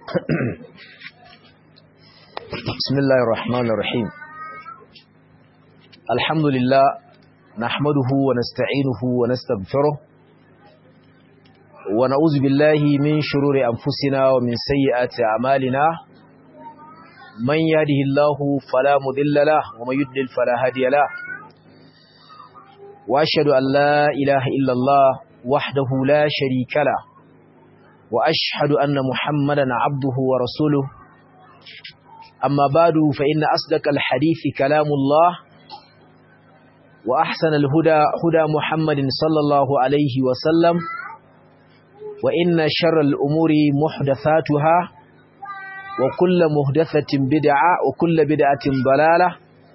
بسم الله الرحمن الرحيم الحمد لله نحمده ونستعينه ونستغفره ونعوذ بالله من شرور أنفسنا ومن سيئات أعمالنا من يهده الله فلا مضل له ومن يضلل فلا هادي له وأشهد أن لا إله إلا الله وحده لا شريك له وأشهد أن محمدا عبده ورسوله أما بعد فإن أصدق الحديث كلام الله وأحسن الهدى هدى محمد صلى الله عليه وسلم وإن شر الأمور محدثاتها وكل محدثة بدعة وكل بدعة ضلالة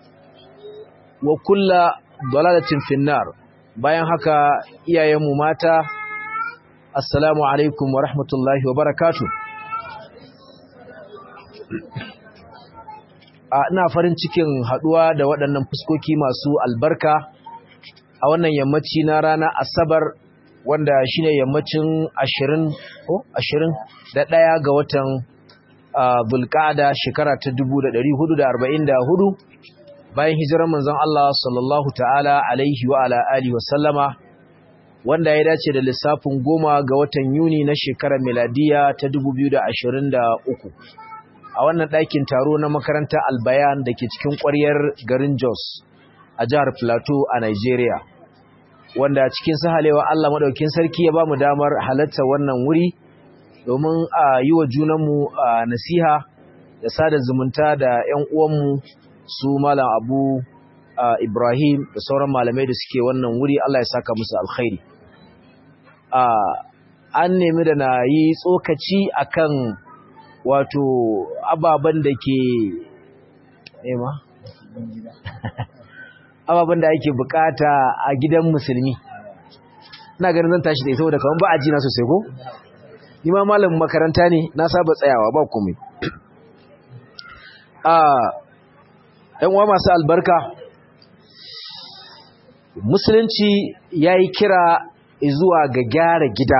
وكل ضلالة في النار bayan haka iyayenmu mata assalamu alaikum wa rahmatullahi wa barakatuh ina farin cikin haduwa da waɗannan fuskoki masu albarka a wannan yammaci na rana asabar wanda shine yammacin 20 ko 20 da ɗaya ga watan bulqa'ada shekara ta 1444 bayan hijirar manzon Allah sallallahu ta'ala alaihi wa ala alihi wa sallama wanda ya dace da lissafin goma ga watan Yuni na shekarar miladiya ta 2023 a wannan ɗakin taro na makarantar albayan da ke cikin ƙwaryar garin Jos a jihar Plateau a Nigeria wanda cikin sahalewa Allah maɗaukin sarki ya ba mu damar halatta wannan wuri domin a yi wa junanmu nasiha da sada zumunta da 'yan uwanmu su Malam Abu Ibrahim da sauran malamai da suke wannan wuri Allah ya saka musu alkhairi an nemi da na yi tsokaci akan wato ababen da ke ema ababen da ake bukata a gidan musulmi ina ganin zan tashi da ita wadda kawai ba a jina sosai ko ni ma malamin makaranta ne na saba tsayawa ba komai a ɗan uwa masu albarka musulunci ya yi kira zuwa ga gyara gida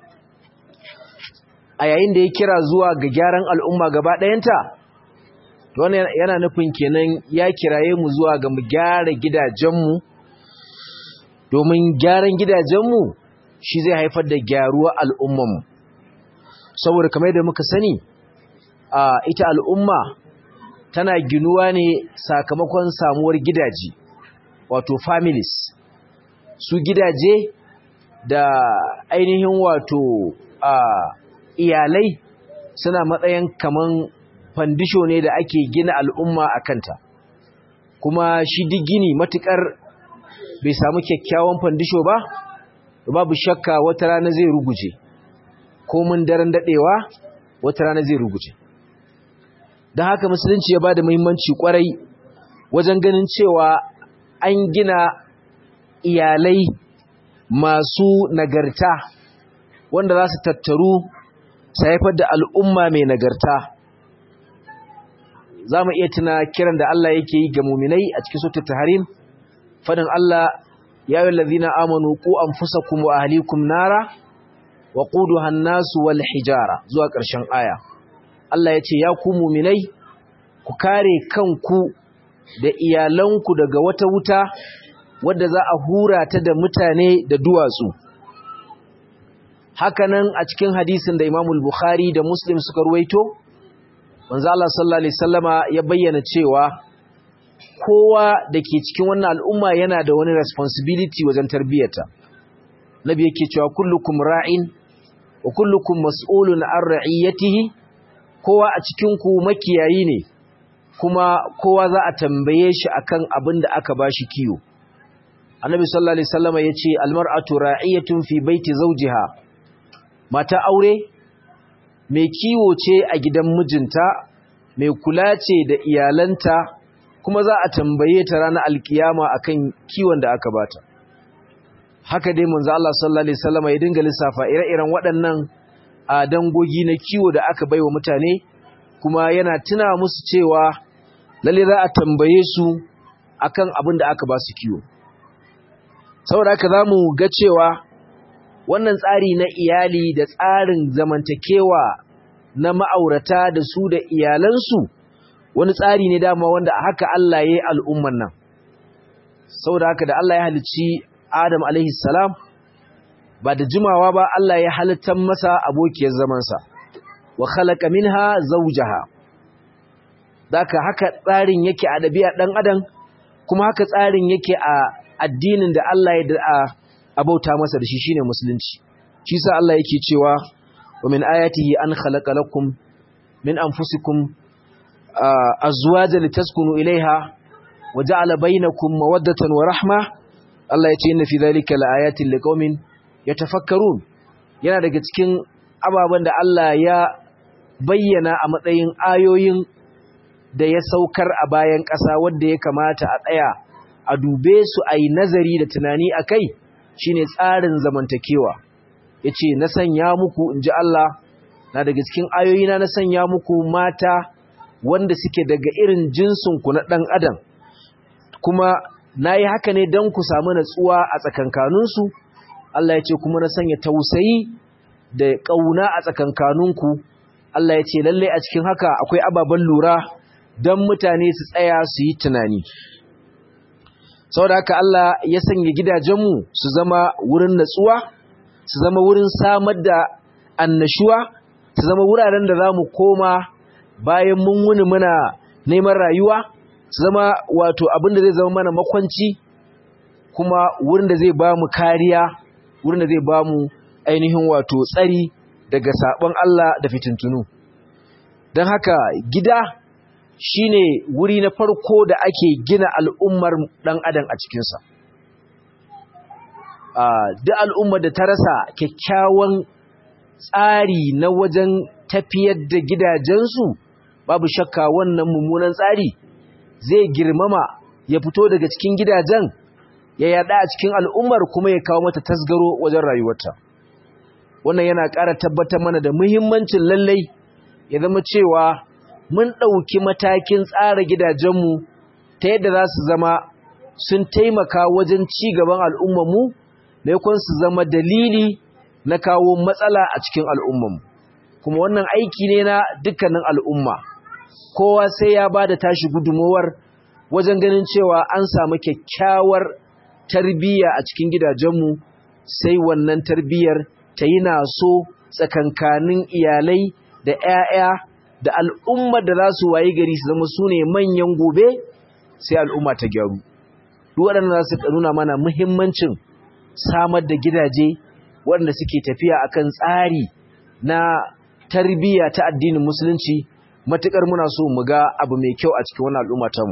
a yayin da ya kira zuwa ga gyaran al'umma gaba ɗayanta wannan yana nufin kenan ya kiraye mu zuwa ga mu gyara gidajenmu domin gyaran gidajenmu shi zai haifar da gyaruwa al'ummanmu saboda kamar da muka sani a ita al'umma tana ginuwa ne sakamakon samuwar gidaje wato families su gidaje da ainihin wato a iyalai suna matsayin kaman fandisho ne da ake gina al'umma a kanta kuma shi duk gini matukar bai samu kyakkyawan fandisho ba babu shakka wata rana zai ruguje ko mun daren dadewa wata rana zai ruguje don haka musulunci ya ba da muhimmanci kwarai wajen ganin cewa an gina iyalai masu nagarta wanda za su tattaru su haifar da al'umma mai nagarta za mu iya tuna kiran da Allah yake yi ga muminai a cikin sautar taharim fadin Allah ya yi lalzina amanu ku an fusa kuma a halikun nara wa ƙudu hannasu wal hijara zuwa ƙarshen aya Allah ya ce ya ku muminai ku kare kanku da iyalanku daga wata wuta wadda za a hura ta da mutane da duwatsu hakanan a cikin hadisin da Imam Bukhari da Muslim suka ruwaito manzo Allah sallallahu alaihi wasallama ya bayyana cewa kowa dake cikin wannan al'umma yana da wani responsibility wajen tarbiyata nabi yake cewa kullukum ra'in wa kullukum mas'ulun an ra'iyatihi kowa a cikin ku makiyayi ne kuma kowa za a tambaye shi akan abin da aka bashi kiyo annabi sallallahu alaihi wasallama yace almar'atu ra'iyatun fi baiti zawjiha mata aure mai kiwo ce a gidan mijinta mai kula ce da iyalanta kuma za a tambaye ta ranar alkiyama akan kiwon da aka bata haka dai manzo Allah sallallahu alaihi wasallam ya dinga lissafa ire-iren waɗannan a dangogi na kiwo da aka baiwa mutane kuma yana tuna musu cewa lalle za a tambaye su akan abin da aka ba su kiwo saboda haka zamu ga cewa wannan tsari na iyali da tsarin zamantakewa na ma'aurata da su da iyalansu wani tsari ne dama wanda haka Allah ya yi al'umman nan saboda haka da Allah ya halicci Adam alaihi salam ba da jimawa ba Allah ya halittar masa abokiyar zamansa wa khalaqa minha zawjaha daka haka tsarin yake a dabi'a dan adam kuma haka tsarin yake a addinin da Allah ya da abauta masa da shi shine musulunci shi sa Allah yake cewa wa min ayatihi an khalaqa lakum min anfusikum azwajan litaskunu ilaiha wa ja'ala bainakum mawaddatan wa rahma Allah ya ce inna fi dhalika laayatin liqaumin yatafakkarun yana daga cikin ababen da Allah ya bayyana a matsayin ayoyin da ya saukar a bayan ƙasa wanda ya kamata a tsaya a dube su a yi nazari da tunani a kai shine tsarin zamantakewa ya ce na sanya muku in ji Allah na daga cikin ayoyina na sanya muku mata wanda suke daga irin jinsinku na ɗan adam kuma na yi haka ne don ku samu natsuwa a tsakankaninsu Allah ya ce kuma na sanya tausayi da ƙauna a tsakankaninku Allah ya ce lallai a cikin haka akwai ababen lura don mutane su tsaya su yi tunani saboda haka Allah ya sanya gidajenmu su zama wurin natsuwa su zama wurin samar da annashuwa su zama wuraren da za mu koma bayan mun wuni muna neman rayuwa su zama wato abin da zai zama mana makwanci kuma wurin da zai ba mu kariya wurin da zai ba mu ainihin wato tsari daga sabon Allah da fitintunu don haka gida shine wuri na farko da ake gina al'ummar ɗan adam a cikinsa duk al'ummar da ta rasa kyakkyawan tsari na wajen tafiyar da gidajensu babu shakka wannan mummunan tsari zai girmama ya fito daga cikin gidajen ya yada a cikin al'ummar kuma ya kawo mata tasgaro wajen rayuwarta wannan yana ƙara tabbatar mana da muhimmancin lallai ya zama cewa mun ɗauki matakin tsara gidajenmu ta yadda za su zama sun taimaka wajen ci gaban al'ummarmu maimakon su zama dalili na kawo matsala a cikin al'ummarmu kuma wannan aiki ne na dukkanin al'umma kowa sai ya ba da tashi gudunmowar wajen ganin cewa an samu kyakkyawar tarbiyya a cikin gidajenmu sai wannan tarbiyyar ta yi naso tsakankanin iyalai da 'ya'ya da al'ummar da za su wayi gari su zama su ne manyan gobe sai al'umma ta gyaru waɗanda za su nuna mana muhimmancin samar da gidaje waɗanda suke tafiya akan tsari na tarbiyya ta addinin musulunci matuƙar muna so mu ga abu mai kyau a cikin wani al'umma ta mu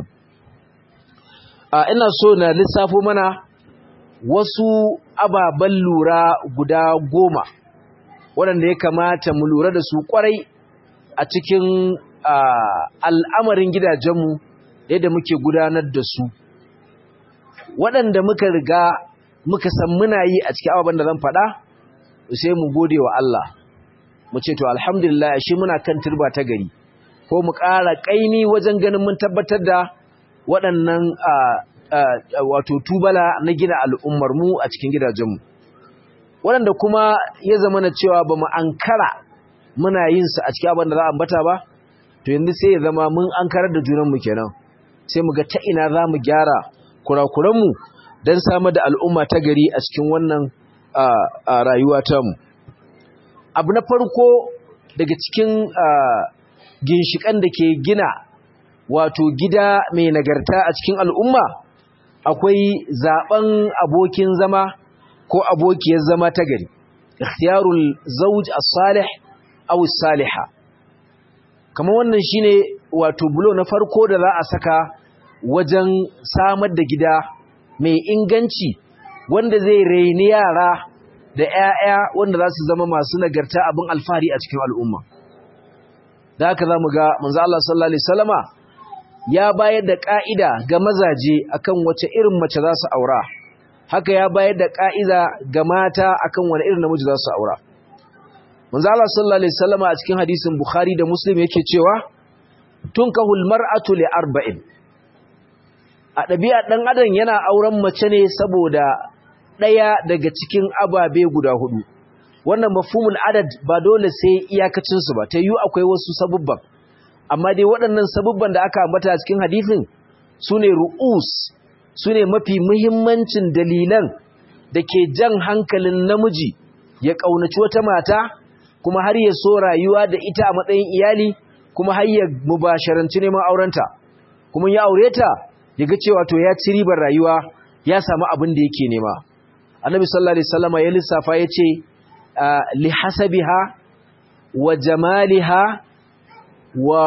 ina so na lissafo mana wasu ababen lura guda goma waɗanda ya kamata mu lura da su ƙwarai a cikin al'amarin gidajenmu yadda muke gudanar da su waɗanda muka riga muka san muna yi a cikin ababen da zan faɗa sai mu gode wa Allah mu ce to alhamdulillah shi muna kan turba ta gari ko mu ƙara ƙaimi wajen ganin mun tabbatar da waɗannan wato tubala na gina al'ummar mu a cikin gidajenmu waɗanda kuma ya zama na cewa ba mu ankara muna yin su a cikin abin da za a ambata ba to yanzu sai ya zama mun ankarar da junanmu kenan sai mu ga ta ina za mu gyara kurakuranmu don samar da al'umma ta gari a cikin wannan rayuwa tamu abu na farko daga cikin ginshiƙan da ke gina wato gida mai nagarta a cikin al'umma akwai zaben abokin zama ko abokiyar zama ta gari ikhtiyarul zawj as-salih aw as-saliha kamar wannan shine wato bulo na farko da za a saka wajen samar da gida mai inganci wanda zai raini yara da 'ya'ya wanda za su zama masu nagarta abin alfahari a cikin al'umma da haka za mu ga manzo Allah sallallahu alaihi wasallama ya bayar da ka'ida ga mazaje akan wace irin mace za su aura haka ya bayar da ka'ida ga mata akan wani irin namiji za su aura manzo Allah sallallahu alaihi wasallama a cikin hadisin Bukhari da Muslim yake cewa tunkahul mar'atu li arba'in a ɗabi'a ɗan adam yana auren mace ne saboda ɗaya daga cikin ababe guda hudu wannan mafhumul adad ba dole sai iyakacin su ba ta yi akwai wasu sabubban amma dai waɗannan sabubban da aka ambata a cikin hadisin sune ru'us sune mafi muhimmancin dalilan da ke jan hankalin namiji ya kaunaci wata mata kuma har ya so rayuwa da ita a matsayin iyali kuma har ya mubasharanci neman aurenta kuma ya aure ta ya ga cewa to ya ci ribar rayuwa ya samu abin da yake nema annabi sallallahu alaihi wasallam ya lissafa yace li hasabiha wa jamaliha wa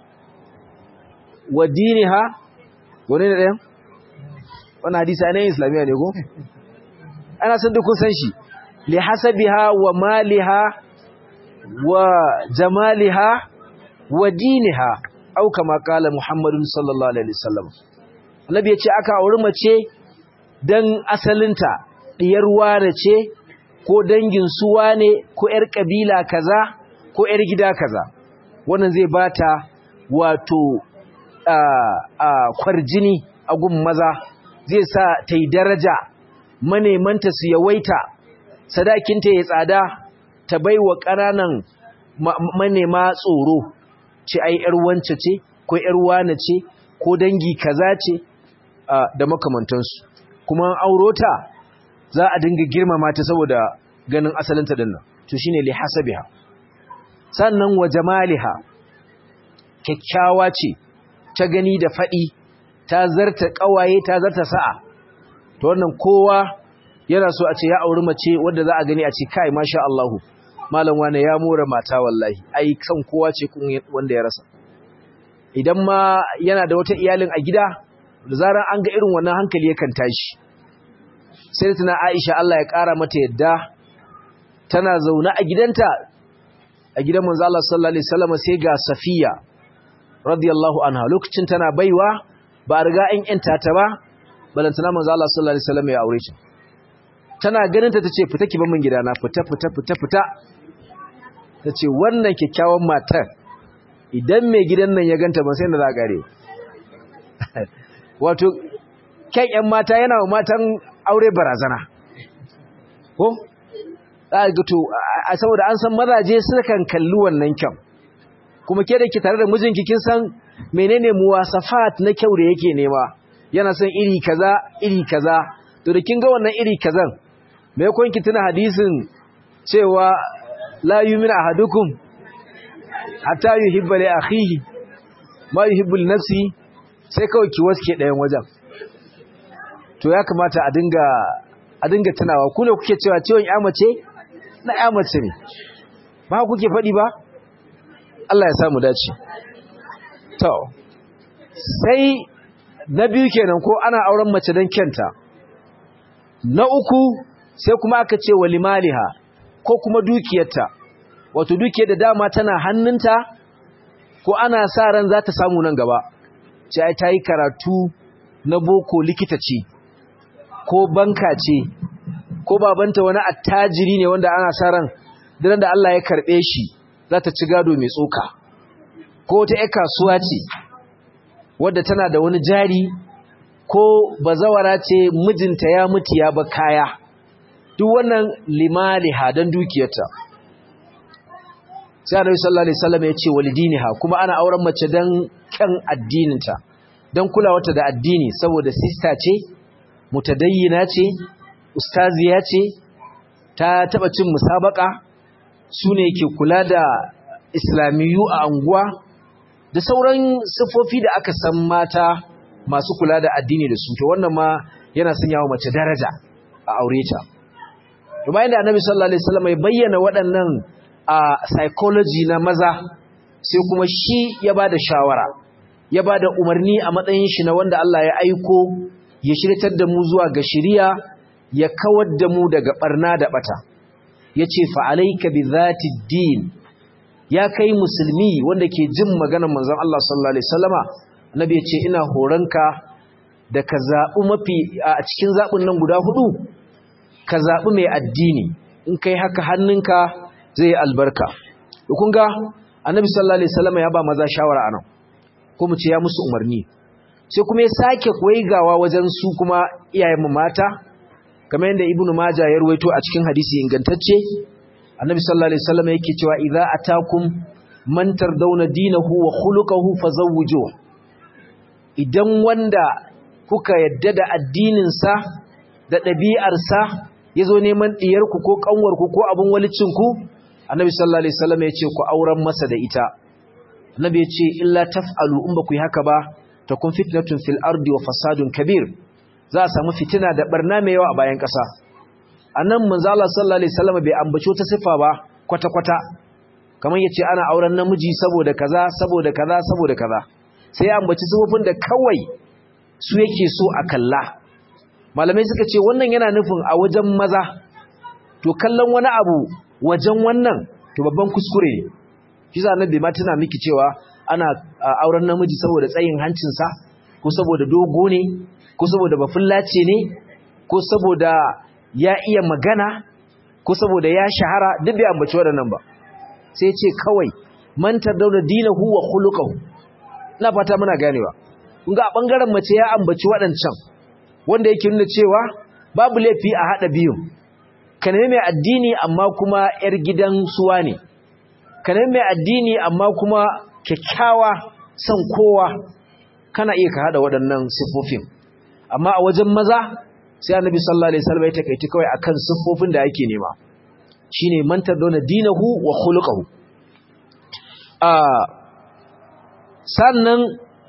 wa diniha wani ne ɗayan wannan hadisi ne islamiya ne ko ana san duk kun san shi li hasabiha wa maliha wa jamaliha wa diniha au kama kala muhammadun sallallahu alaihi wasallam annabi ya ce aka auri mace dan asalinta diyar wane ce ko dangin su wane ko yar kabila kaza ko yar gida kaza wannan zai bata wato a kwarjini a gun maza zai sa ta yi daraja manemanta su yawaita sadakinta ya tsada ta baiwa ƙananan manema tsoro ce ai yar wance ce ko yar wane ce ko dangi kaza ce da makamantansu kuma aurota za a dinga girmama ta saboda ganin asalinta din nan to shine li hasabiha sannan wa jamaliha kyakkyawa ce ta gani da fadi ta zarta kawaye ta zarta sa'a to wannan kowa yana so a ce ya auri mace wanda za a gani a ce kai masha Allah malam wane ya more mata wallahi ai kan kowa ce kun wanda ya rasa idan ma yana da wata iyalin a gida da zarar an ga irin wannan hankali yakan tashi sai tana Aisha Allah ya kara mata yadda tana zaune a gidanta a gidan manzo Allah sallallahu alaihi wasallam sai ga Safiya radiyallahu anha lokacin tana baiwa ba riga an yanta ta ba balantana manzo Allah sallallahu alaihi wasallam ya aure ta tana ganin ta tace fita ki ban min gidana fita fita fita fita tace wannan kikkiawan matar idan mai gidan nan ya ganta ba sai da za gare wato kyan yan mata yana wa matan aure barazana ko za ga to saboda an san mazaje sukan kalli wannan kyan kuma ke da ki tare da mijinki kin san menene muwasafat na kyau da yake nema yana son iri kaza iri kaza to da kin ga wannan iri kazan me kun ki tuna hadisin cewa la yu'minu ahadukum hatta yuhibba li akhihi ma yuhibbu li nafsi sai kawai ki waske ɗayan wajen to ya kamata a dinga a dinga tunawa ku ne kuke cewa ciwon ya mace na ya mace ne ba kuke faɗi ba Allah ya samu dace to sai na biyu kenan ko ana auren mace don kyanta na uku sai kuma aka ce walimaliha ko kuma dukiyarta wato dukiyar da dama tana hannunta ko ana sa ran za ta samu nan gaba ce ai ta yi karatu na boko likita ce ko banka ce ko babanta wani attajiri ne wanda ana sa ran diran da Allah ya karɓe shi za ta ci gado mai tsoka ko ta ‘yar kasuwa ce wadda tana da wani jari ko bazawara ce mijinta ya mutu ya ba kaya duk wannan limaliha don dukiyarta sai annabi sallallahu alaihi wasallam ya ce walidiniha kuma ana auren mace don kan addininta don kulawarta da addini saboda sista ce mutadayyina ce ustaziya ce ta taba cin musabaka su ne ke kula da islamiyu a anguwa da sauran siffofi da aka san mata masu kula da addini da su to wannan ma yana sanya wa mace daraja a aure ta to bayan da annabi sallallahu alaihi wasallam ya bayyana waɗannan a psychology na maza sai kuma shi ya bada shawara ya bada umarni a matsayin shi na wanda Allah ya aiko ya shirtar da mu zuwa ga shiriya ya kawar da mu daga barna da bata yace fa alayka bi dhati din ya kai musulmi wanda ke jin maganar manzon Allah sallallahu alaihi wasallama annabi ya ce ina horonka da ka zaɓi mafi a cikin zaɓin nan guda hudu ka zaɓi mai addini in kai haka hannunka zai albarka kun ga annabi sallallahu alaihi wasallama ya ba maza shawara anan ko mu ce ya musu umarni sai kuma ya sake koyigawa wajen su kuma iyayen mu mata kamar yadda ibnu majah ya ruwaito a cikin hadisi ingantacce annabi sallallahu alaihi wasallam yake cewa idza atakum man tardawna dinahu wa khuluquhu fazawwijuhu idan wanda kuka yadda da addinin sa da ɗabi'ar sa yazo neman diyar ku ko kanwar ku ko abun walicin ku annabi sallallahu alaihi wasallam ya ce ku auren masa da ita annabi ya ce illa taf'alu in ba ku yi haka ba takun fitnatun fil ardi wa fasadun kabir za a samu fitina da barna mai yawa a bayan ƙasa annan manzo Allah sallallahu alaihi wasallam bai ambaci ta sifa ba kwata kwata kamar yace ana auren namiji saboda kaza saboda kaza saboda kaza sai ambaci sifofin da kawai su yake so a kalla malamai suka ce wannan yana nufin a wajen maza to kallon wani abu wajen wannan to babban kuskure ne shi sa annabi ma tana miki cewa ana auren namiji saboda tsayin hancinsa ko saboda dogo ne ko saboda bafullace ne ko saboda ya iya magana ko saboda ya shahara duk bai ambaci waɗannan ba sai ce kawai mantar dauna dinahu wa khuluquhu ina fata muna ganewa kun ga a bangaren mace ya ambaci waɗancan wanda yake nuna cewa babu laifi a hada biyu ka nemi mai addini amma kuma yar gidan suwa ne ka nemi mai addini amma kuma kyakkyawa son kowa kana iya ka hada waɗannan siffofin amma a wajen maza sai annabi sallallahu alaihi wasallam ya takaiti kawai akan siffofin da yake nema shine man tadawna dinahu wa khuluquhu ah sannan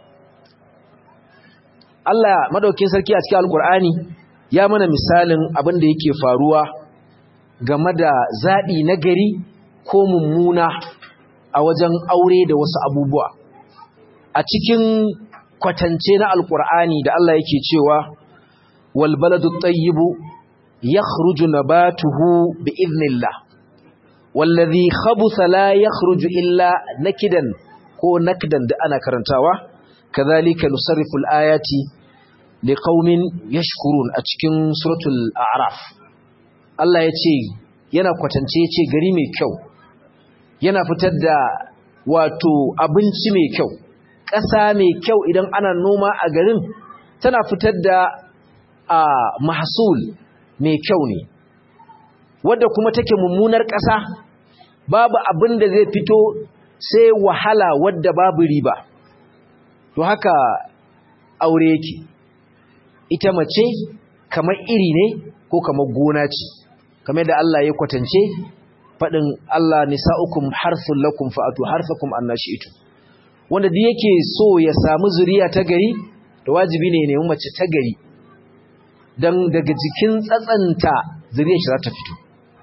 Allah madaukin sarki a cikin alqur'ani ya mana misalin abin da yake faruwa game da zabi na gari ko mummuna a wajen aure da wasu abubuwa a cikin kwatance na alkur'ani da Allah yake cewa wal baladu tayyibu yakhruju nabatuhu bi idnillah wallazi khabutha la yakhruju illa nakidan ko nakdan da ana karantawa kadhalika nusarrifu alayati liqaumin yashkurun a cikin suratul a'raf Allah yace yana kwatance yace gari mai kyau yana fitar da wato abinci mai kyau ƙasa mai kyau idan ana noma a garin tana fitar da a mahsul mai kyau ne wadda kuma take mummunar ƙasa babu abin da zai fito sai wahala wadda babu riba to haka aure yake ita mace kamar iri ne ko kamar gona ce kamar da Allah ya kwatance faɗin Allah nisa'ukum harthul lakum fa'atu harthakum annashi'tu wanda da yake so ya samu zuriya ta gari da wajibi ne nemi mace ta gari dan daga jikin tsatsanta zuriyar shi za ta fito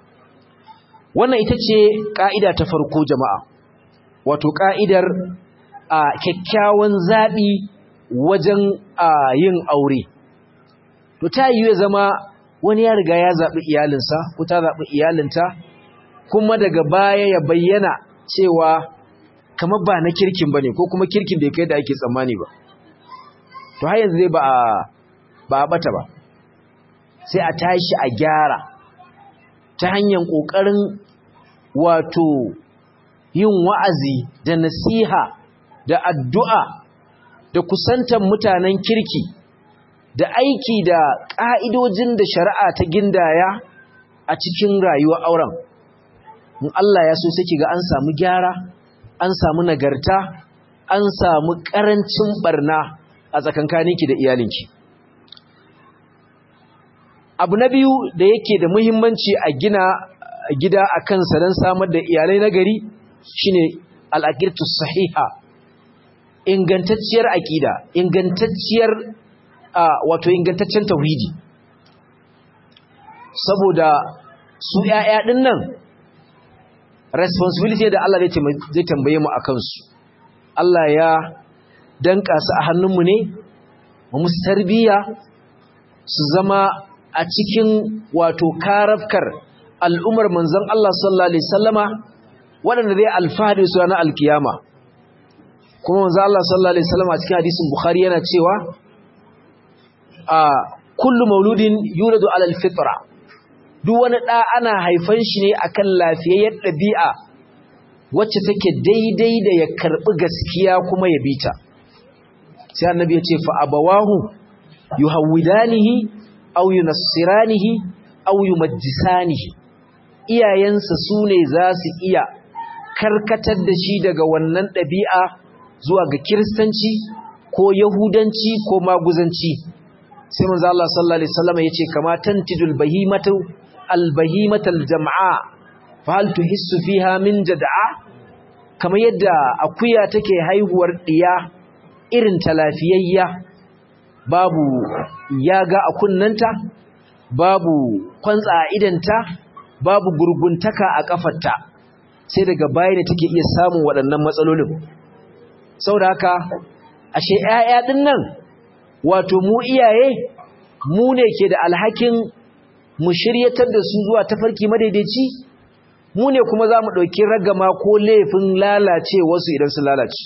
wannan ita ce ka'ida ta farko jama'a wato ka'idar a kyakkyawan zabi wajen yin aure to ta yi ya zama wani ya riga ya zaɓi iyalinsa ko ta zaɓi iyalinta kuma daga baya ya bayyana cewa kamar ba na kirkin ba ne ko kuma kirkin bai kai da ake tsammani ba to har yanzu zai ba a ba a bata ba sai a tashi a gyara ta hanyar ƙoƙarin wato yin wa'azi da nasiha da addu'a da kusantar mutanen kirki da aiki da ƙa'idojin da shari'a ta gindaya a cikin rayuwar auren in Allah ya so sai ga an samu gyara an samu nagarta an samu ƙarancin barna a tsakankaninki da iyalinki abu na biyu da yake da muhimmanci a gina gida a kansa don samar da iyalai na gari shine al'aqidatu sahiha ingantacciyar aƙida ingantacciyar wato ingantaccen tauhidi saboda su ‘ya'ya ɗin nan responsibility da Allah zai tambaye mu a kansu Allah ya danka su a hannunmu ne mu musu tarbiyya su zama a cikin wato karafkar al'umar manzon Allah sallallahu alaihi sallama waɗanda zai alfahari su ranar alkiyama kuma manzon Allah sallallahu alaihi sallama a cikin hadisin Bukhari yana cewa a kullu mauludin yuladu alal fitra duk wani ɗa ana haifan shi ne akan lafiyayyar ɗabi'a wacce take daidai da ya karɓi gaskiya kuma ya bita sai annabi ya ce fa abawahu yuhawwidanihi aw yunassiranihi aw yumajjisanihi iyayensa su ne za su iya karkatar da shi daga wannan ɗabi'a zuwa ga kiristanci ko yahudanci ko maguzanci sai manzo Allah sallallahu alaihi wasallam yace kama tantijul bahimatu albahimatal jam'a fa hal tuhissu fiha min jad'a kamar yadda akuya take haihuwar diya irin ta lafiyayya babu yaga a kunnanta babu kwantsa a idanta babu gurguntaka a kafarta sai daga baya ne take iya samun waɗannan matsalolin saboda haka ashe ƴaƴa din nan wato mu iyaye mu ne ke da alhakin mu shiryatar da su zuwa tafarki madaidaici mu ne kuma za mu ɗauki ragama ko laifin lalace wasu idan su lalace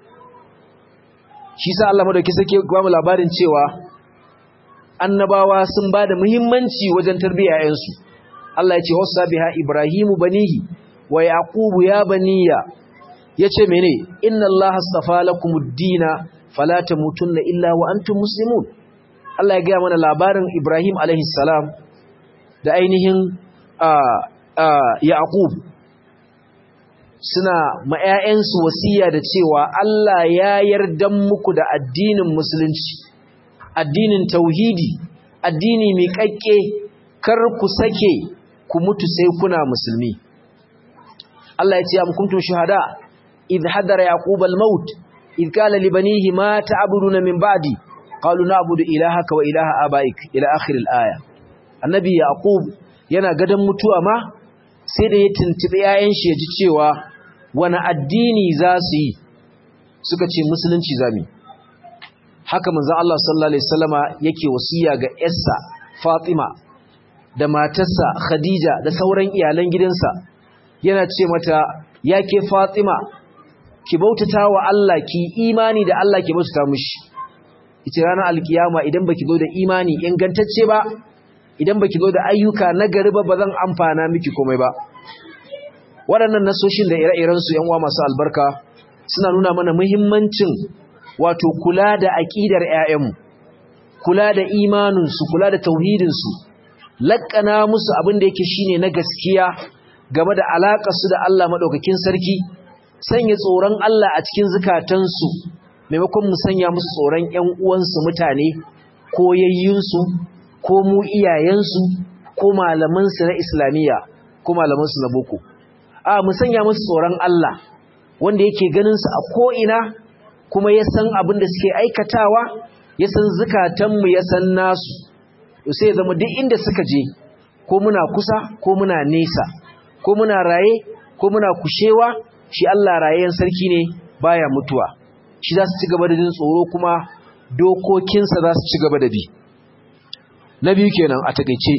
shi sa Allah madauki sake ba mu labarin cewa annabawa sun ba da muhimmanci wajen tarbiyyar ƴaƴansu Allah ya ce wasa biha ibrahimu banihi wa yaqubu ya baniya yace mene inna allaha astafa lakumud-dina fala tamutunna illa wa antum muslimun Allah ya gaya mana labarin Ibrahim alaihi salam da ainihin Yaqub suna ma ƴaƴansu wasiya da cewa Allah ya yarda muku da addinin musulunci addinin tauhidi addini mai kakke kar ku sake ku mutu sai kuna musulmi Allah ya ce am kuntum shuhada idh hadara yaqub al-maut idh qala li banihi ma ta'buduna min ba'di qalu na'budu ilahaka wa ilaha abaik ila akhir al-aya annabi yaqub yana gadan mutuwa ma sai da ya tuntube yayan shi yaji cewa wani addini za su yi suka ce musulunci zami haka manzo Allah sallallahu alaihi wasallama yake wasiya ga yarsa Fatima da matarsa Khadija da sauran iyalan gidansa yana ce mata yake Fatima ki bautata wa Allah ki imani da Allah ki bautata mishi ita ranar alkiyama idan baki zo da imani ingantacce ba idan baki zo da ayyuka nagari ba bazan amfana miki komai ba waɗannan nasoshin da ire-iren su yan uwa masu albarka suna nuna mana muhimmancin wato kula da aqidar ƴaƴanmu kula da imanin su kula da tauhidin su lakkana musu abin da yake shine na gaskiya game da alaƙar su da Allah madaukakin sarki sanya tsoron Allah a cikin zukatansu maimakon mu sanya musu tsoron ƴan uwansu mutane ko yayyunsu ko mu iyayensu ko malamansu na islamiyya ko malamansu na boko a mu sanya musu tsoron Allah wanda yake ganin su a ko'ina kuma ya san abin da suke aikatawa ya san zukatanmu ya san nasu to sai zama duk inda suka je ko muna kusa ko muna nesa ko muna raye ko muna kushewa shi Allah rayayen sarki ne baya mutuwa shi za su ci gaba da jin tsoro kuma dokokinsa za su ci gaba da bi na biyu kenan a takeice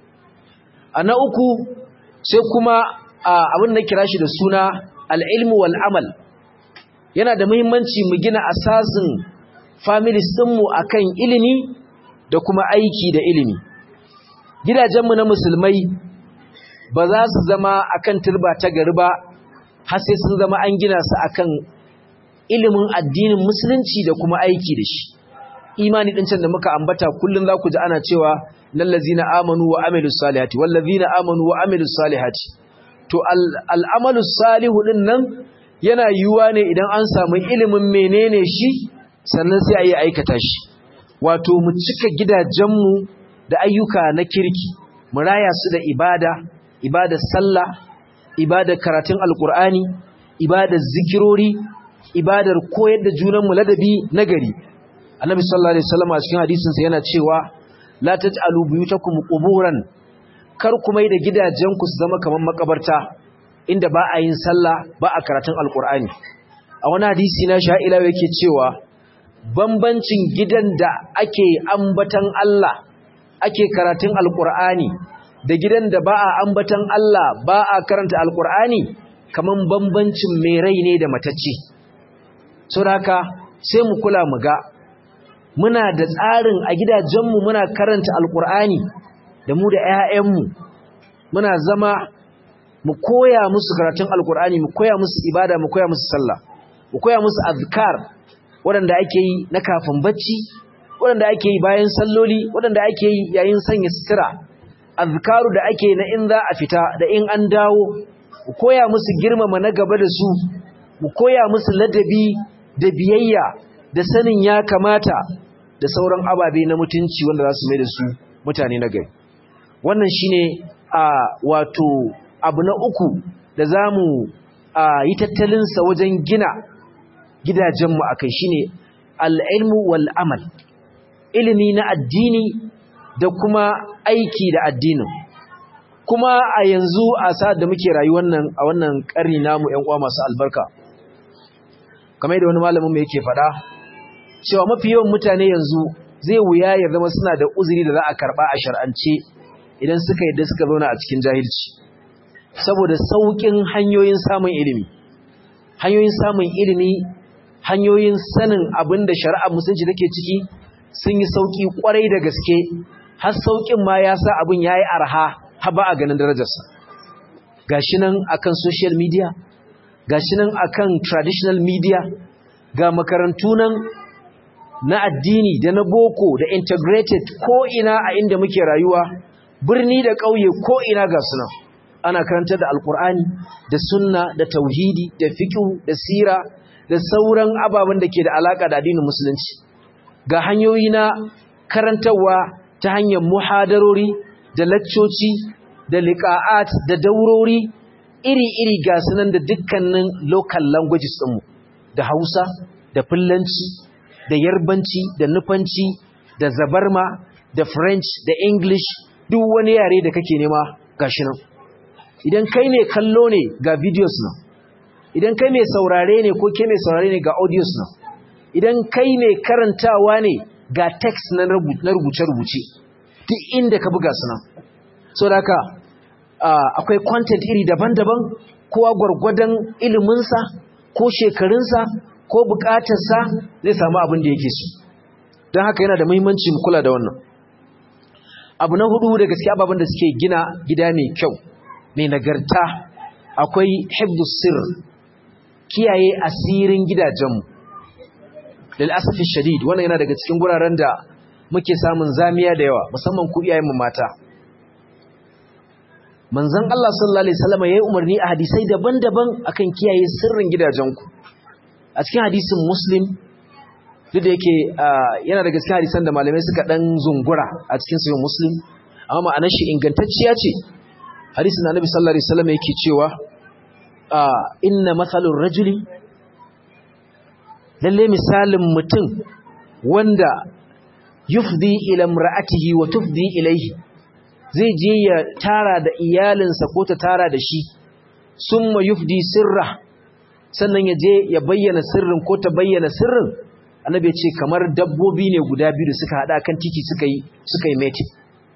a na uku sai kuma abin da kira shi da suna al'ilmu wal amal yana da muhimmanci mu gina asasin families ɗinmu a kan ilimi da kuma aiki da ilimi gidajenmu na musulmai ba za su zama akan turba ta gari ba har sai sun zama an gina su akan ilimin addinin musulunci da kuma aiki da shi imani din can da muka ambata kullun za ku ji ana cewa lallazina amanu wa amilus salihati wallazina amanu wa amilus salihati to al'amalus salihu din nan yana yiwuwa ne idan an samu ilimin menene shi sannan sai a yi aikata shi wato mu cika gidajenmu da ayyuka na kirki mu raya su da ibada ibadar sallah ibadar karatun alkur'ani ibadar zikirori ibadar koyar da junanmu ladabi nagari annabi sallallahu alaihi wasallam a cikin hadisin sa yana cewa la taj'alu buyutakum quburan kar ku mai da gidajenku su zama kaman makabarta inda ba a yin sallah ba a karatun alkur'ani a wani hadisi na sha'ila yake cewa bambancin gidan da ake ambatan Allah ake karatun alkur'ani da gidan da ba a ambatan Allah ba a karanta alkur'ani kaman bambancin mai rai ne da matacce saboda sai mu kula mu ga muna da tsarin a gidajenmu muna karanta alkur'ani da mu da 'ya'yanmu muna zama mu koya musu karatun alkur'ani mu koya musu ibada mu koya musu sallah mu koya musu azkar waɗanda ake yi na kafin bacci waɗanda ake yi bayan salloli waɗanda ake yi yayin sanya sutura azkaru da ake na in za a fita da in an dawo mu koya musu girmama na gaba da su mu koya musu ladabi da biyayya da sanin ya kamata da sauran ababe na mutunci wanda za su mai da su mutane na gari wannan shine a wato abu na uku da za mu yi tattalinsa wajen gina gidajenmu a kai shine al'ilmu wal amal ilimi na addini da kuma aiki da addinin kuma a yanzu a sa'ad da muke rayuwar nan a wannan ƙarni namu ‘yan uwa masu albarka kamar da wani malamin mai yake faɗa cewa mafi yawan mutane yanzu zai wuya ya zama suna da uzuri da za a karɓa a shar'ance idan suka yadda suka zauna a cikin jahilci saboda sauƙin hanyoyin samun ilimi hanyoyin samun ilimi hanyoyin sanin abin da shari'ar musulunci take ciki sun yi sauƙi ƙwarai da gaske har sauƙin ma ya sa abin ya yi arha har ba a ganin darajarsa gashi nan akan social media gashi nan akan traditional media ga makarantu nan na addini da na boko da integrated ko ina a inda muke rayuwa birni da ƙauye ko ina ga sunan ana karantar da alkur'ani da sunna da tauhidi da fiqh da sira da sauran ababen da ke da alaka da addinin musulunci ga hanyoyi na karantarwa ta hanyar muhadarori da laccoci da liqa'at da daurori iri-iri ga sunan da dukkanin local languages ɗinmu da Hausa da Fulanci da Yarbanci da Nufanci da Zabarma da French da English duk wani yare da kake nema gashi nan idan kai mai kallo ne ga videos nan idan kai mai saurare ne ko ke mai saurare ne ga audios nan idan kai mai karantawa ne ga text na rubuce-rubuce duk inda ka buga su nan so da haka akwai content iri daban-daban kowa gwargwadon iliminsa ko shekarunsa ko bukatarsa zai samu abin da yake so don haka yana da muhimmanci mu kula da wannan abu na hudu da gaskiya ababen da suke gina gida mai kyau mai nagarta akwai hibdus sir kiyaye asirin gidajenmu lil asafi shadid wannan yana daga cikin guraren da muke samun zamiya da yawa musamman ku iyayenmu mata manzon Allah sallallahu alaihi wasallam yayi umarni a hadisai daban-daban akan kiyaye sirrin gidajenku a cikin hadisin muslim duk da yake yana daga cikin hadisan da malamai suka dan zungura a cikin sahih muslim amma ma'anar shi ingantacciya ce hadisin annabi sallallahu alaihi wasallam yake cewa inna mathalur rajuli lalle misalin mutum wanda yufdi ila imra'atihi wa tufdi ilayhi zai je ya tara da iyalinsa ko ta tara da shi summa yufdi sirra sannan ya je ya bayyana sirrin ko ta bayyana sirrin annabi ya ce kamar dabbobi ne guda biyu da suka hada kan titi suka yi suka yi mating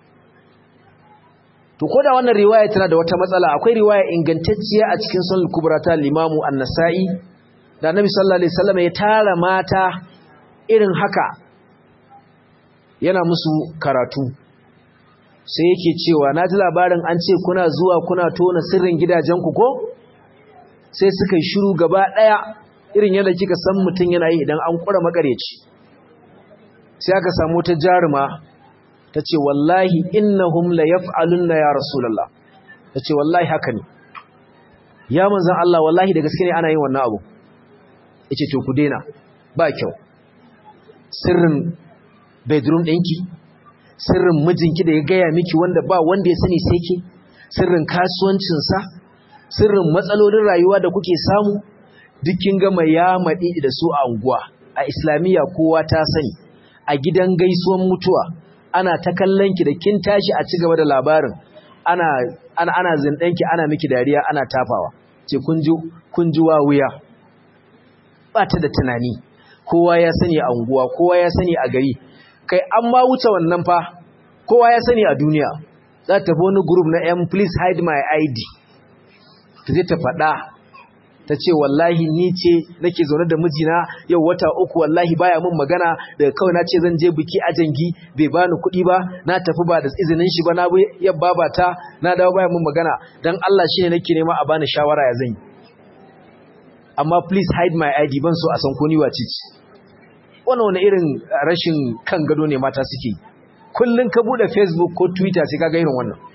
to ko da wannan riwaya tana da wata matsala akwai riwaya ingantacciya a cikin sunan kubra ta limamu an-nasa'i da annabi sallallahu alaihi wasallam ya tara mata irin haka yana musu karatu sai yake cewa na ji labarin an ce kuna zuwa kuna tona sirrin gidajenku ko sai suka yi shiru gaba ɗaya irin yadda kika san mutum yana yi idan an ƙura makareci sai aka samu ta jaruma ta ce wallahi innahum la yaf'alunna ya rasulullah ta ce wallahi haka ne ya manzan Allah wallahi da gaske ne ana yin wannan abu yace to ku daina ba kyau sirrin bedroom ɗinki sirrin mijinki da ya gaya miki wanda ba wanda ya sani sai ke sirrin kasuwancinsa sirrin matsalolin rayuwa da kuke samu dukkin gama ya maɗi da su a unguwa a islamiyya kowa ta sani a gidan gaisuwan mutuwa ana ta kallon ki da kin tashi a ci gaba da labarin ana ana ana zindanki ana miki dariya ana tafawa ce kun ji kun ji wa wuya ba ta da tunani kowa ya sani a unguwa kowa ya sani a gari kai an ma wuce wannan fa kowa ya sani a duniya za ta tafi wani group na yan please hide my id ta zai ta faɗa ta ce wallahi ni ce nake zaune da mijina yau wata uku wallahi baya min magana daga kawai na ce zan je biki a jangi bai bani kuɗi ba na tafi ba da izinin shi ba na bi yabba ba ta na dawo baya min magana dan Allah shine nake nema a bani shawara ya zan yi amma please hide my id ban so a san ko ni wace ce wannan wani irin rashin kan gado ne mata suke kullun ka bude facebook ko twitter sai kaga irin wannan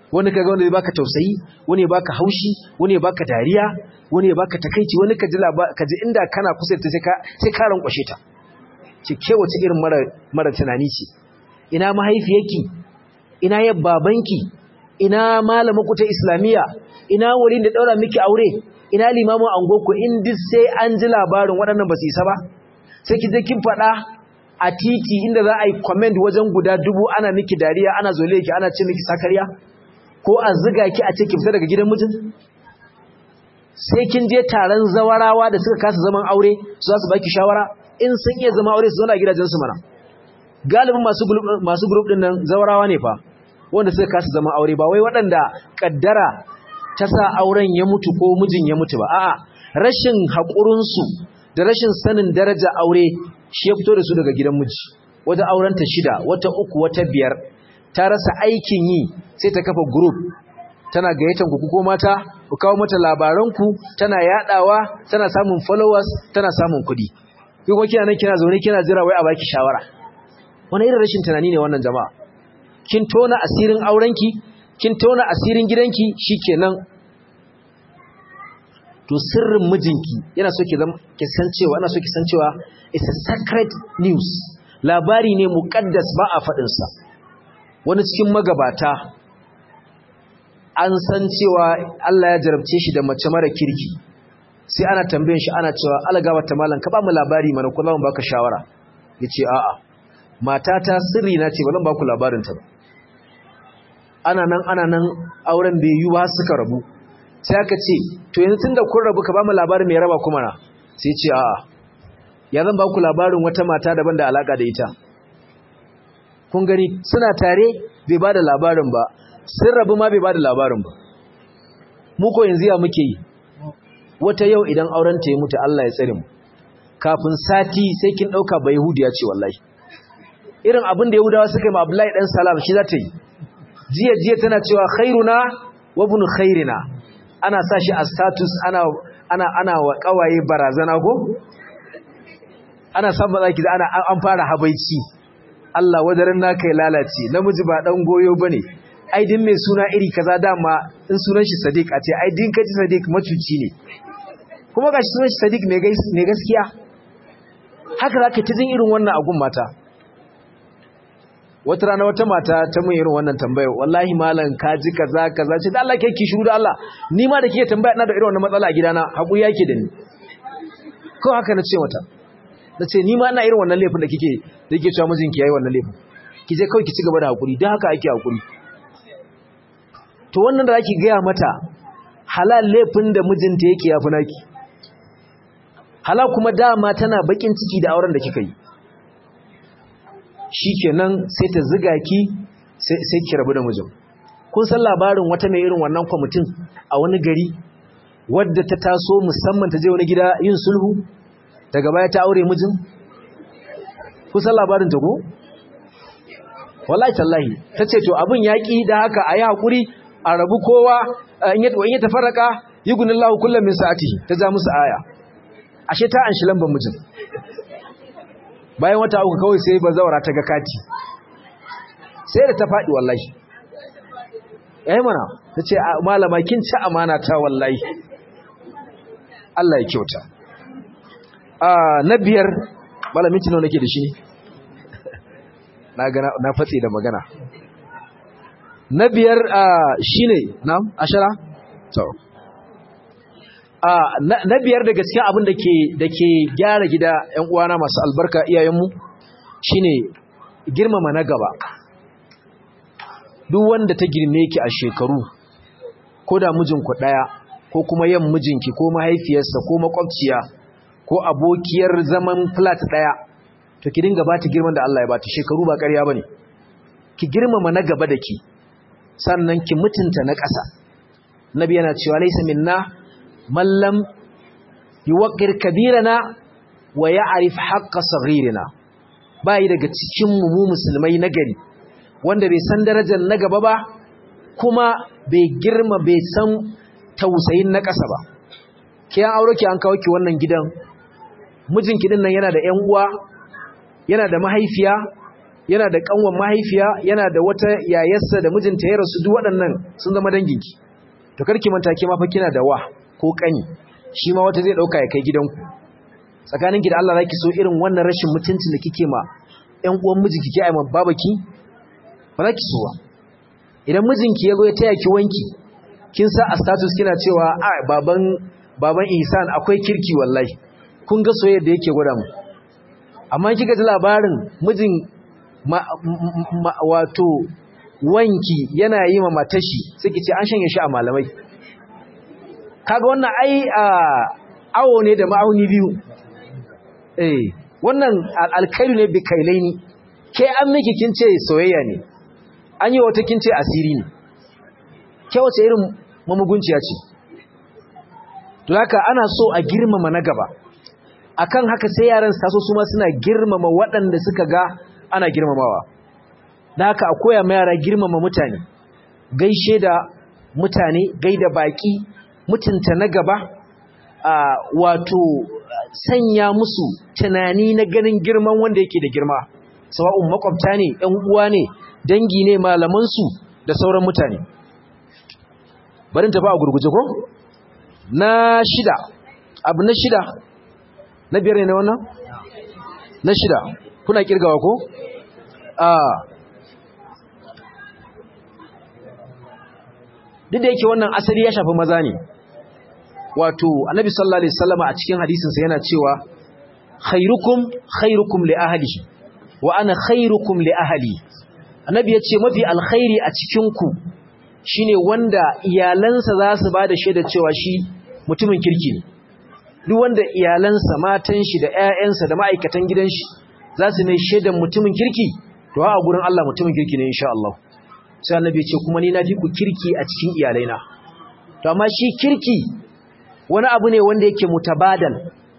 wani kaga wanda zai baka tausayi wani ya baka haushi wani ya baka dariya wani ya baka takaici wani ka ji ka ji inda kana kusa ta sai ka sai ka rankwashe ta ce ke wace irin mara mara tunani ce ina mahaifiyarki ina ya babanki ina malamin ku ta islamiya ina wurin da daura miki aure ina limamin angoku in duk sai an ji labarin waɗannan ba su isa ba sai ki je kin faɗa a titi inda za a yi comment wajen guda dubu ana miki dariya ana zole ki ana ce miki sakariya ko a ziga ki a ce ki fita daga gidan mijin sai kin je taron zawarawa da suka kasa zaman aure su za su baki shawara in sun iya zama aure su zauna a gidajensu mana galibin masu group masu group din nan zawarawa ne fa wanda suka kasa zaman aure ba wai waɗanda kaddara ta sa auren ya mutu ko mijin ya mutu ba a'a rashin haƙurin su da rashin sanin daraja aure shi ya fito da su daga gidan miji wata aurenta shida wata uku wata biyar ta rasa aikin yi sai ta kafa group tana gayyatan ku ko mata ku kawo mata labaran ku tana yadawa tana samun followers tana samun kuɗi kai kuma kina nan kina zaune kina jira wai a baki shawara wani irin rashin tunani ne wannan jama'a kin tona asirin aurenki kin tona asirin gidanki shikenan to sirrin mijinki yana so ki zama ki san cewa ana so ki san cewa it's a sacred news labari ne muqaddas ba a fadin sa wani cikin magabata an san cewa Allah ya jarabce shi da mace mara kirki sai ana tambayen shi ana cewa algawa ta malam ka ba mu labari mana ko zan baka shawara yace a'a matata sirri na ce ba zan baku labarin ta ba ana nan ana nan auren bai yi ba suka rabu sai aka ce to yanzu tunda kun rabu ka ba mu labarin mai raba kuma na sai ce a'a ya zan baku labarin wata mata daban da alaka da ita kun gani suna tare bai bada labarin ba sun rabu ma bai bada labarin ba mu ko yanzu ya muke yi wata yau idan auren ta ya mutu Allah ya tsare mu kafin sati sai kin dauka ba yahudiya ce wallahi irin abin da yahudawa suka yi ma Abdullahi dan Salam shi za ta yi jiya jiya tana cewa khairuna wa ibn khairina ana sa shi a status ana ana ana wa kawaye barazana ko ana san ba zaki ana an fara habaici Allah wadarin naka ya lalace namiji ba dan goyo bane ai din mai suna iri kaza dama in sunan shi Sadiq a ce ai din kaji Sadiq macuci ne kuma gashi sunan shi Sadiq mai gaskiya haka zaka ta jin irin wannan agun mata wata rana wata mata ta mun irin wannan tambaya wallahi malam ka ji kaza kaza ce da Allah ke ki shiru da Allah ni ma da kike tambaya ina da irin wannan matsala a gidana hakuri yake da ni ko haka na ce mata nace ni ma ina irin wannan laifin da kike da kike cewa mijinki yayi wannan laifin ki je kawai ki ci gaba da hakuri dan haka ake hakuri to wannan da zaki gaya mata halal laifin da mijinta yake yafi naki halal kuma dama tana bakin ciki da auren da kika yi shikenan sai ta ziga ki sai ki rabu da mijin kun san labarin wata mai irin wannan kwamitin a wani gari wadda ta taso musamman ta je wani gida yin sulhu daga baya ta aure mijin kun san labarin ta ko wallahi tallahi tace to abin yaki da haka ayi hakuri a rabu kowa in ya tafarraka yugunillahu kullum min sa'atihi ta ja musu aya ashe ta anshi lambar mijin bayan wata uku kawai sai bazawara ta ga kati sai da ta faɗi wallahi yayi mana tace malama kin ci amana ta wallahi Allah ya kyauta a na biyar malamin tuno nake da shi ne na ga na fatsi da magana na biyar shine na ashara to na biyar da gaskiya abin da ke da ke gyara gida ƴan uwana masu albarka iyayenmu shine girmama na gaba duk wanda ta girme ki a shekaru ko da mijinku ɗaya ko kuma yan mijinki ko mahaifiyarsa ko makwabciya ko abokiyar zaman flat ɗaya to ki dinga bata girman da Allah ya bata shekaru ba ƙarya bane ki girmama na gaba da ki sannan ki mutunta na ƙasa nabi yana cewa laysa minna man lam yuwaqqir kabirana wa ya'rif haqqa saghirina bai daga cikin mu mu musulmai na gari wanda bai san darajar na gaba ba kuma bai girma bai san tausayin na ƙasa ba ki an aure ki an kawo ki wannan gidan mijinki din nan yana da ƴan uwa yana da mahaifiya yana da kanwan mahaifiya yana da wata yayarsa da mijinta ya rasu duk waɗannan sun zama danginki to karki manta ke ma fa kina da wa ko kani shi ma wata zai dauka ya kai gidanku tsakaninki da Allah zaki so irin wannan rashin mutuncin da kike ma ƴan uwan miji kike ai ma babaki ba zaki so ba idan mijinki ya zo ya taya ki wanki kin sa a status kina cewa a baban baban Ihsan akwai kirki wallahi kun ga soyayya da yake gwada mu amma kika ji labarin mijin wato wanki yana yi ma matashi sai ki ce an shanye shi a malamai kaga wannan ai awo ne da ma'auni biyu eh wannan alkairu ne bi kailaini ke an miki kin ce soyayya ne an yi wata kin ce asiri ne ke wace irin mamugunciya ce to haka ana so a girmama na gaba akan haka sai yaran su taso su ma suna girmama waɗanda suka ga ana girmamawa da haka a koya ma yara girmama mutane gaishe da mutane gaida baki mutunta na gaba wato sanya musu tunani na ganin girman wanda yake da girma sawa'un makwabta ne ɗan uwa ne dangi ne malamansu da sauran mutane barin tafi a gurguje ko na shida abu na shida na biyar ne na wannan na shida kuna kirgawa ko a duk da yake wannan asali ya shafi maza ne wato annabi sallallahu alaihi wasallam a cikin hadisinsa yana cewa khairukum khairukum li ahlihi wa ana khairukum li ahli annabi ya ce mafi alkhairi a cikin ku shine wanda iyalansa za su bada shaida cewa shi mutumin kirki ne duk wanda iyalansa matan shi da ƴaƴansa da ma'aikatan gidan shi za su mai shaidan mutumin kirki to a gurin Allah mutumin kirki ne insha Allah sai annabi ya ce kuma ni na fi ku kirki a cikin iyalaina to amma shi kirki wani abu ne wanda yake mutabadal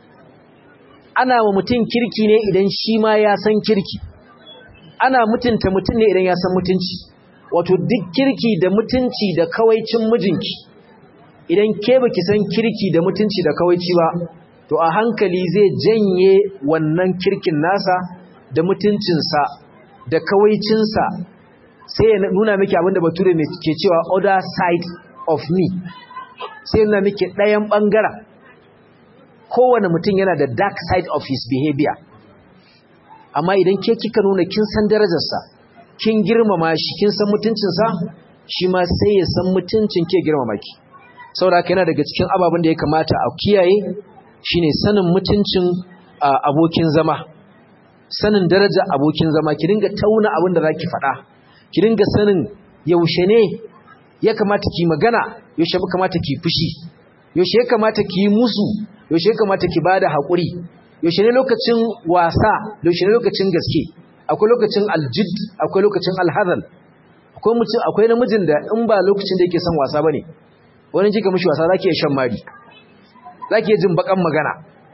ana wa mutum kirki ne idan shi ma ya san kirki ana mutunta mutum ne idan ya san mutunci wato duk kirki da mutunci da kawaicin mijinki idan ke baki san kirki da mutunci da kawaici ba to a hankali zai janye wannan kirkin nasa da mutuncinsa da kawaicinsa sai ya nuna miki abinda bature mai ke cewa other side of me sai nuna miki ɗayan ɓangaren kowane mutum yana da dark side of his behavior amma idan ke kika nuna kin san darajarsa kin girmama shi kin san mutuncinsa shi ma sai ya san mutuncin ke girmama ki saboda yana daga cikin ababen da ya kamata a kiyaye shine sanin mutuncin abokin zama sanin darajar abokin zama ki dinga tauna abin da zaki faɗa ki dinga sanin yaushe ne ya kamata ki magana yaushe kamata ki fushi yaushe ya kamata ki yi musu yaushe ya kamata ki bada haƙuri yaushe ne lokacin wasa yaushe ne lokacin gaske akwai lokacin aljid akwai lokacin alhazal akwai mutum akwai namijin da in ba lokacin da yake son wasa bane wani kika mishi wasa zaki iya shan mari zaki iya jin bakan magana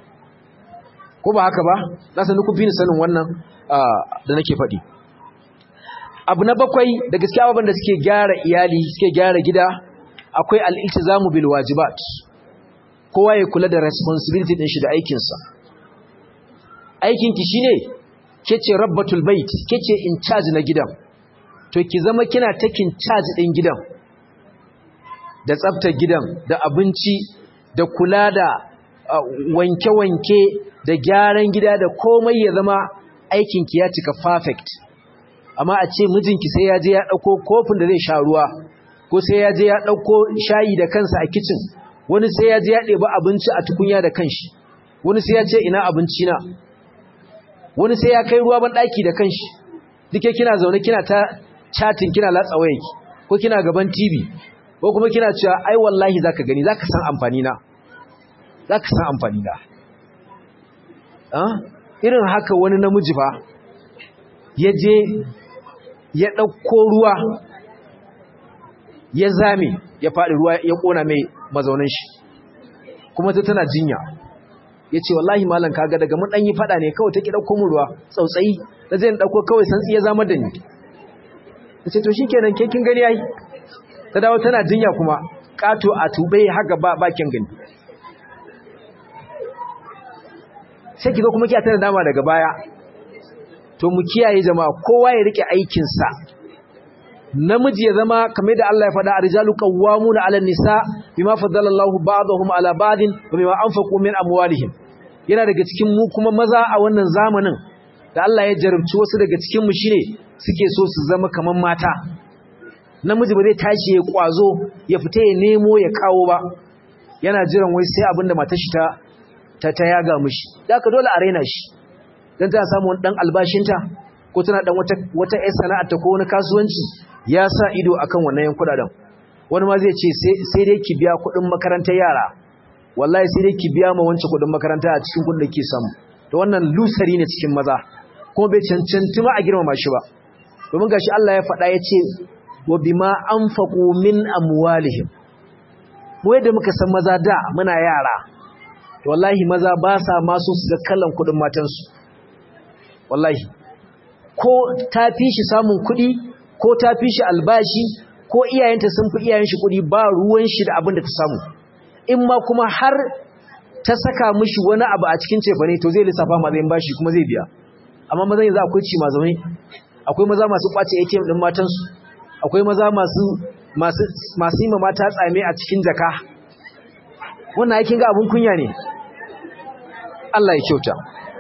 ko ba haka ba na san ku fi ni sanin wannan da nake faɗi abu na bakwai da gaskiya ababen da suke gyara iyali suke gyara gida akwai al-iltizamu bil wajibat kowa ya kula da responsibility din shi da aikin sa aikin ki shine kece rabbatul bait kece in charge na gidan to ki zama kina taking charge din gidan da tsaftar gidan da abinci da kula da wanke-wanke da gyaran gida da komai ya zama aikin ki ya cika perfect amma a ce mijinki sai ya je ya ɗauko kofin da zai sha ruwa ko sai ya je ya ɗauko shayi da kansa a kicin wani sai ya je ya ɗeba abinci a tukunya da kanshi wani sai ya ce ina abinci na wani sai ya kai ruwa ban ɗaki da kanshi duke kina zaune kina ta chatting kina latsa wayarki ko kina gaban TV ko kuma kina cewa ai wallahi zaka gani zaka san amfani na zaka san amfani na ah irin haka wani namiji fa ya je ya ɗauko ruwa ya zame ya faɗi ruwa ya ƙona mai mazaunin shi kuma ta tana jinya ya ce wallahi malam kaga daga mun ɗanyi faɗa ne kawai ta ƙi ɗauko mu ruwa tsautsayi na zai ɗauko kawai santsi ya zama da ni ta ce to shi kenan ke kin gani yayi ta dawo tana jinya kuma ƙato a tuɓe haka ba bakin gani sai ki zo kuma kiya tana dama daga baya to mu kiyaye jama'a kowa ya rike aikinsa namiji ya zama kamar da Allah ya faɗa arjalu qawwamuna 'ala nisa bima faddala Allahu ba'dahum 'ala ba'din wa bima anfaqu min amwalihim yana daga cikin mu kuma maza a wannan zamanin da Allah ya jarabci wasu daga cikin mu shine suke so su zama kaman mata namiji ba zai tashi ya kwazo ya fita ya nemo ya kawo ba yana jiran wai sai abinda matar shi ta ta, ta yaga mishi haka dole a raina shi dan ta samu wani dan albashinta ko tana dan wata wata ƴar sana'ar ta ko wani kasuwanci ya sa ido akan wannan yan kudaden wani ma zai ce sai dai ki biya kuɗin makarantar yara wallahi sai dai ki biya ma wancan kuɗin makaranta a cikin kuɗin da ke samu to wannan lusari ne cikin maza kuma bai cancanci ma a girmama shi ba domin gashi Allah ya faɗa ya ce wa bima anfaqu min amwalihim mu yadda muka san maza da muna yara to wallahi maza ba sa ma so su ga kallon kuɗin matansu wallahi ko ta fi shi samun kuɗi ko ta fi shi albashi ko iyayenta sun fi iyayen shi kuɗi ba ruwan shi da abin da ta samu in ma kuma har ta saka mishi wani abu a cikin cefane to zai lissafa matsayin bashi kuma zai biya amma mazan yanzu akwai ci mazaune akwai maza masu kwace ATM din matansu akwai maza masu masu masu yi mata tsame a cikin jaka wannan aikin ga abun kunya ne Allah ya kyauta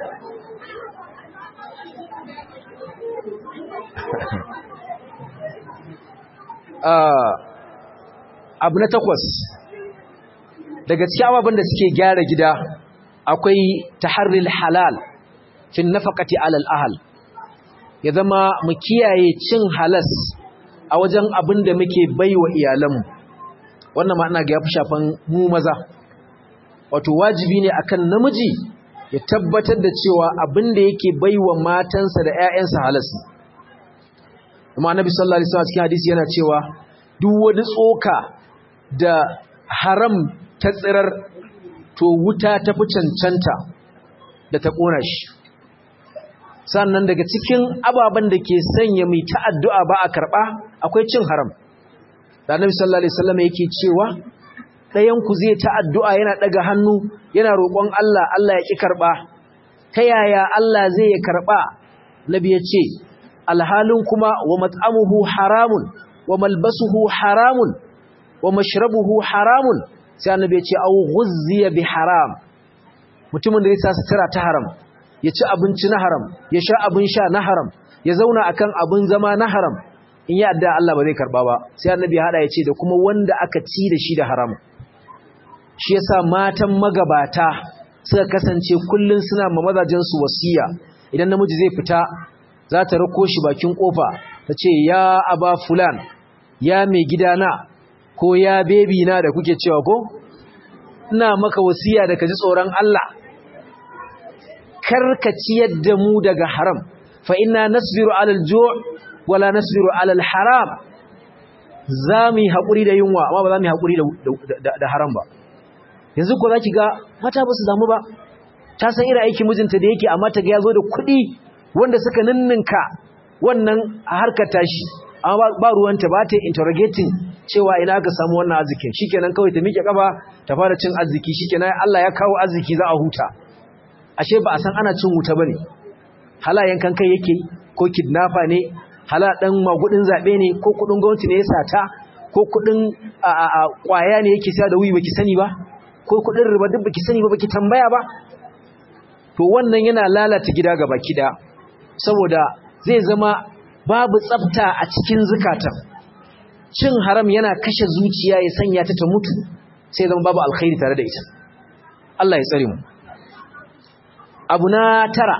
abu na takwas daga cikin ababen da suke gyara gida akwai taharril halal fin nafaqati alal ahal ya zama mu kiyaye cin halas a wajen abin da muke baiwa iyalanmu wannan ma ina ga yafi shafan mu maza wato wajibi ne akan namiji ya tabbatar da cewa abin da yake baiwa matansa da ƴaƴansa halas ne kuma annabi sallallahu alaihi wasallam cikin hadisi yana cewa duk wani tsoka da haram ta tsirar to wuta ta fi cancanta da ta ƙona shi sannan daga cikin ababen da ke sanya mai ta'addu'a ba a karɓa akwai cin haram da annabi sallallahu alaihi wasallam yake cewa ɗayan ku zai ta'addu'a yana ɗaga hannu yana roƙon Allah Allah ya ƙi karɓa ta yaya Allah zai ya karɓa nabi ya ce alhalin kuma wa mat'amuhu haramun wa malbasuhu haramun wa mashrabuhu haramun sai annabi ya ce au ghuzziya bi haram mutumin da ya sa sutura ta haram ya ci abinci na haram ya sha abin sha na haram ya zauna akan abin zama na haram in ya adda Allah ba zai karba ba sai annabi ya hada ya ce da kuma wanda aka ci da shi da haram shi yasa matan magabata suka kasance kullun suna ma mazajen su wasiya idan namiji zai fita za ta rako shi bakin kofa ta ce ya aba fulan ya mai gidana ko ya bebi na da kuke cewa ko ina maka wasiya da ka ji tsoron Allah karka ciyar da mu daga haram fa inna nasbiru alal ju' wala nasbiru alal haram zamu hakuri da yunwa amma ba zamu hakuri da da haram ba yanzu ko zaki ga mata ba su zamu ba ta san irin aikin mijinta da yake amma ta ga yazo da kuɗi wanda suka ninninka wannan a harkar tashi amma ba ruwanta ba ta interrogating cewa ina ka samu wannan arzikin shikenan kawai ta miƙe kafa ta fara cin arziki shikenan Allah ya kawo arziki za a huta ashe ba a san ana cin wuta bane halayen kan kai yake ko kidnapper ne hala dan magudin zabe ne ko kudin gwamnati ne ya sata ko kudin a kwaya ne yake sa da wuyi baki sani ba ko kudin riba duk baki sani ba baki tambaya ba to wannan yana lalata gida gaba kida saboda zai zama babu tsafta a cikin zukatan cin haram yana kashe zuciya ya sanya ta ta mutu sai zama babu alkhairi tare da ita Allah ya tsare mu abu na tara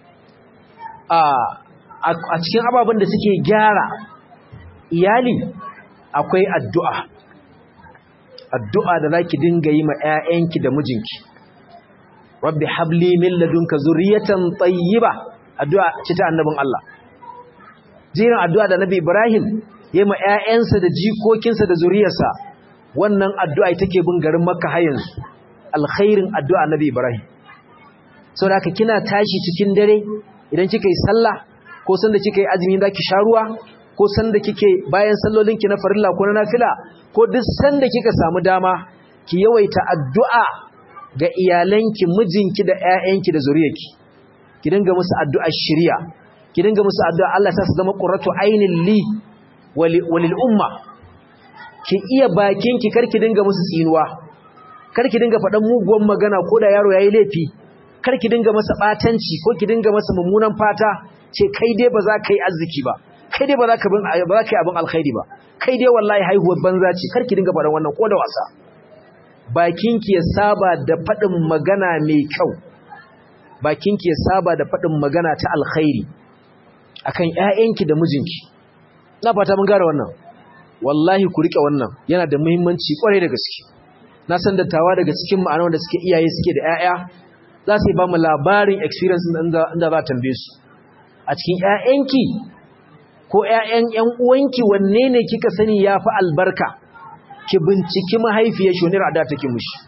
a cikin ababen da suke gyara iyali akwai addu'a addu'a da za ki dinga yi ma ‘ya'yanki da mijinki rabbi habli min ladunka zuriyatan tayyiba addu'a ce ta annabin Allah jirin addu'a da nabi Ibrahim ya ma ‘ya'yansa da jikokinsa da zuriyarsa wannan addu'a take bin garin makka har yanzu alkhairin addu'a nabi Ibrahim sau da kina tashi cikin dare idan kika yi sallah ko sanda kika yi azumi za ki sha ruwa ko sanda kike bayan sallolinki na farilla ko na nafila ko duk sanda kika samu dama ki yawaita addu'a ga iyalanki mijinki da ƴaƴanki da zuriyarki ki dinga musu addu'a shiriya ki dinga musu addu'a Allah ta su zama qurratu ainin li walil umma ki iya bakin ki karki dinga musu tsinuwa karki dinga faɗan muguwan magana ko da yaro yayi laifi karki dinga masa batanci ko ki dinga masa mummunan fata ce kai dai ba za ka yi arziki ba kai dai ba za ka bin ba za ka yi abin alkhairi ba kai dai wallahi haihuwar banza ce karki dinga faɗan wannan ko da wasa bakinki ya saba da faɗin magana mai kyau bakinki ya saba da faɗin magana ta alkhairi akan ƴaƴanki da mijinki na fata mun gane wannan wallahi ku rike wannan yana da muhimmanci kwarai da gaske na san dattawa daga cikin ma'anar da suke iyaye suke da ƴaƴa za su yi ba mu labarin experience inda inda za tambaye su a cikin ƴaƴanki ko ƴaƴan ƴan uwanki wanne ne kika sani yafi albarka ki binciki mahaifiyar shi wani rada take mushi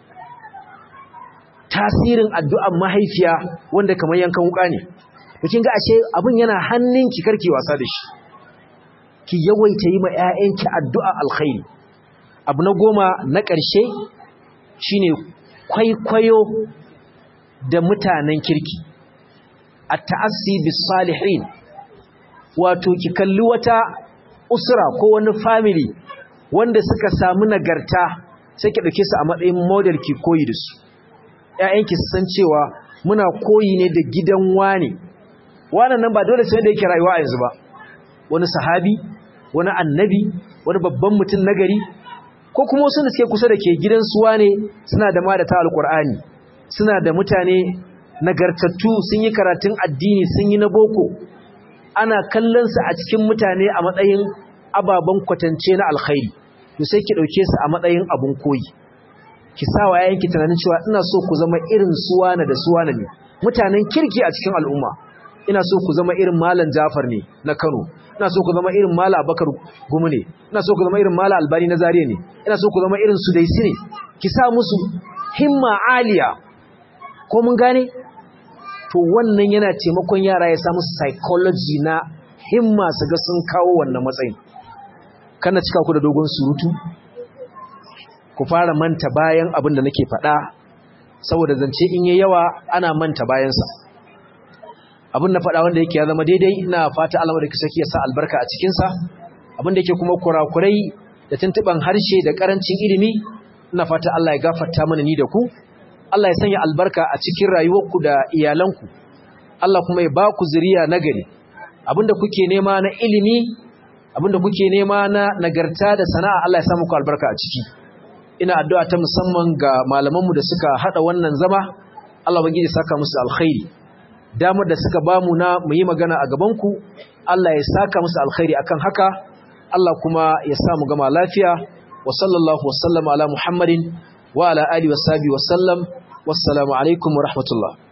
tasirin addu'ar mahaifiya wanda kamar yankan wuka ne kin ga ashe abin yana hannunki karki wasa da shi ki yawaita yi ma ƴaƴanki addu'a alkhairi abu na goma na ƙarshe shine kwaikwayo da mutanen kirki at-ta'assi bis salihin wato ki kalli wata usra ko wani family wanda suka samu nagarta sai ki dauke su a matsayin model ki koyi da su ƴaƴanki su san cewa muna koyi ne da gidan wani wannan nan ba dole sai da yake rayuwa a yanzu ba wani sahabi wani annabi wani babban mutum nagari ko kuma wasu da suke kusa da ke gidan suwa ne suna da madata alkur'ani suna da mutane nagartattu sun yi karatun addini sun yi na boko ana kallon su a cikin mutane a matsayin ababen kwatance na alkhairi to sai ki dauke su a matsayin abun koyi ki sa wa yayanki tunanin cewa ina so ku zama irin suwana da suwana ne mutanen kirki a cikin al'umma ina so ku zama irin malam Jafar ne na Kano ina so ku zama irin malam Abubakar Gumu ne ina so ku zama irin malam Albani na Zaria ne ina so ku zama irin Sudaisi ne ki sa musu himma aliya ko mun gane to wannan yana taimakon yara ya samu psychology na himma su ga sun kawo wannan matsayin kana cika ku da dogon surutu ku fara manta bayan abin da nake faɗa saboda zance in yi yawa ana manta bayansa abin na faɗa wanda yake ya zama daidai ina fata Allah da saki ya sa albarka a cikinsa abin da yake kuma kurakurai da tuntuɓan harshe da ƙarancin ilimi ina fata Allah ya gafarta mana ni da ku Allah ya sanya albarka a cikin rayuwarku da iyalanku Allah kuma ya ba ku zuriya nagari abinda kuke nema na ilimi abinda kuke nema na nagarta da sana'a Allah ya sa muku albarka a ciki ina addu'a ta musamman ga malamanmu da suka hada wannan zama Allah ubangiji saka musu alkhairi damar da suka bamu na mu yi magana a gaban ku Allah ya saka musu alkhairi akan haka Allah kuma ya sa mu gama lafiya wa sallallahu wa sallama ala Muhammadin wa ala alihi wa sahbihi wa sallam wassalamu alaikum wa rahmatullah